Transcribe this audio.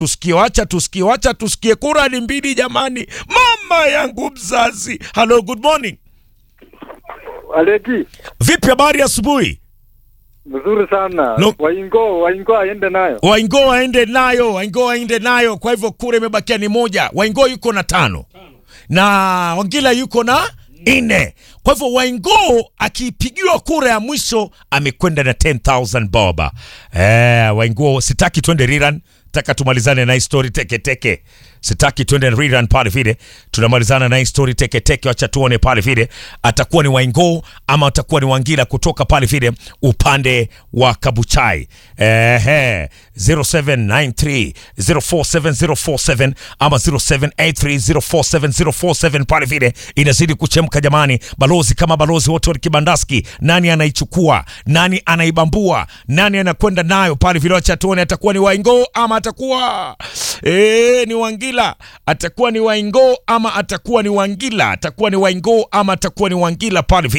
tusikie, wacha tusikie, wacha tusikie. Kura ni mbili jamani, mama yangu mzazi. Hello, good morning. Aleki, Vipi, habari asubuhi? mzuri sana. No. Waingo, Waingo aende nayo. Waingo waende nayo, Waingo waende nayo. Kwa hivyo kura imebakia ni moja. Waingo yuko na tano na Wangila yuko na nne. Kwa hivyo Waingo akipigiwa kura ya mwisho amekwenda na 10000 boba. Eh, Waingo sitaki twende rerun, taka tumalizane na hii story teke teke. Sitaki twende rerun pale vile. Tunamalizana na hii story teke teke, wacha tuone pale vile atakuwa ni Waingo ama atakuwa ni Wangila kutoka pale vile upande wa Kabuchai. Ehe, 0793 047047 ama 0783047047 pale vile inazidi kuchemka jamani. Balozi kama balozi wote wa Kibandaski, nani anaichukua? Nani anaibambua? Nani anakwenda nayo pale vile? Wacha tuone, atakuwa ni Waingo ama atakuwa eh, ni Wangila? Atakuwa ni Waingo ama atakuwa ni Wangila? Atakuwa ni Waingo ama atakuwa ni Wangila pale vile